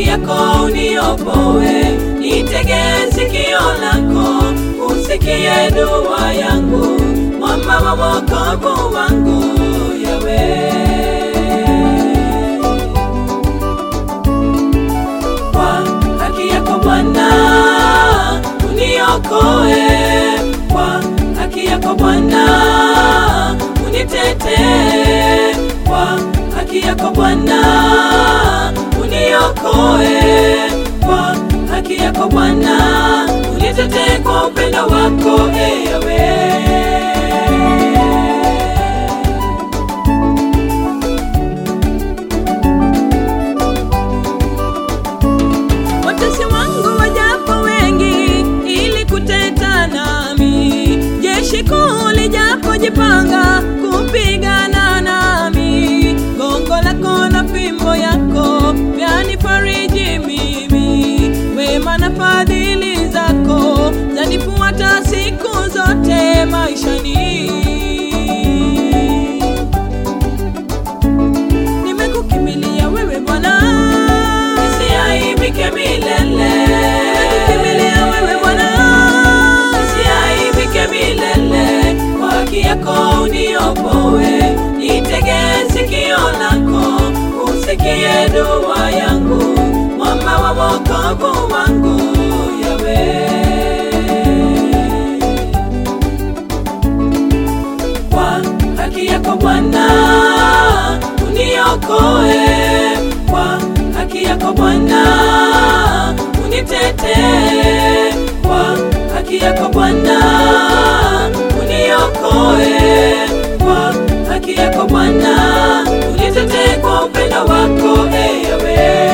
haki yako uniopoe, nitege sikio lako, usikie dua yangu, mwamba wa wokovu wangu Yawe. Kwa haki yako Bwana uniokoe, kwa haki yako Bwana unitetee, kwa haki yako Bwana uniokoe, kwa haki yako Bwana unitetee kwa upendo wako e Yawe. Watesi wangu wajapo wengi ili kuteta nami, jeshi kuu lijapojipanga kupigana nami, gongo lako na fimbo yako vyanifariji mimi, wema na fadhili zako zanifuata siku zote maishani. Nimekukimbilia wewe Bwana, nisiaibike milele. Nimekukimbilia wewe Bwana, nisiaibike milele. Kwa haki yako uniopoe, nitege sikio lako, usikie dua yangu, mwamba wa wokovu wangu Yawe. kwa haki yako Bwana uniokoe, kwa haki yako Bwana unitetee, kwa haki yako Bwana uniokoe, kwa haki yako Bwana unitetee kwa upendo wako e Yawe.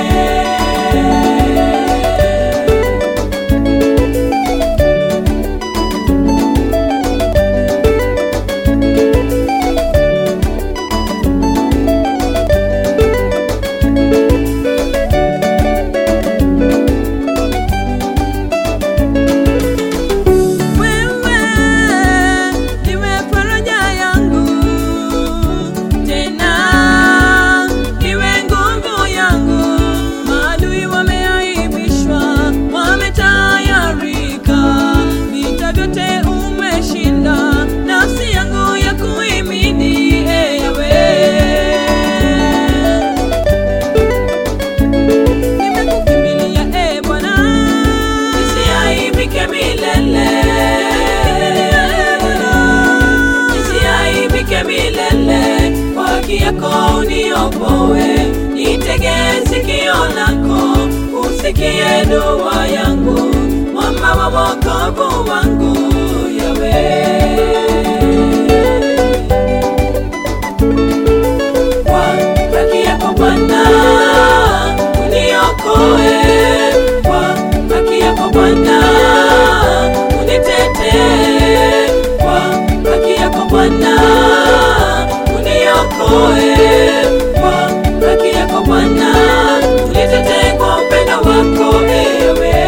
Wewe ndiwe faraja yangu, tena ndiwe nguvu yangu. Maadui wameaibishwa, wametayarika, vita vyote umeshinda, nafsi yangu ya kuimini e Yawe. Nimekukimbilia e Bwana, nisiaibike milele. Nisiaibike milele, kwa haki yako uniopoe, nitege sikio lako, usikie dua yangu, mwamba wa wokovu wangu Yawe. kwa haki yako Bwana uniokoe, kwa haki yako Bwana unitetee, kwa haki yako Bwana uniokoe, kwa haki yako Bwana unitetee kwa upendo wako ewe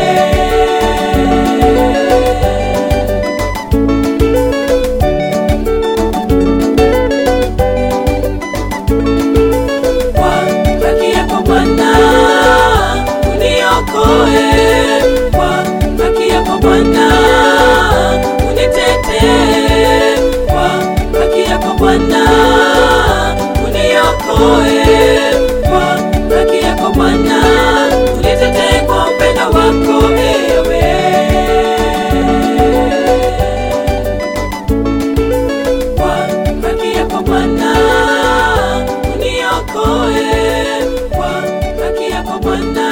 kwa haki yako Bwana uniokoe, kwa haki yako Bwana unitetee, kwa haki yako Bwana uniokoe, kwa haki yako Bwana unitetee kwa upendo wako ewe kwa haki yako Bwana uniokoe, kwa haki yako Bwana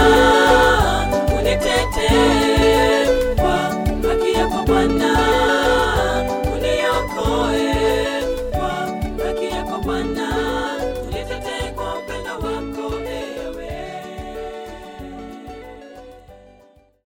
unitetee, kwa haki yako Bwana uniokoe, kwa haki yako Bwana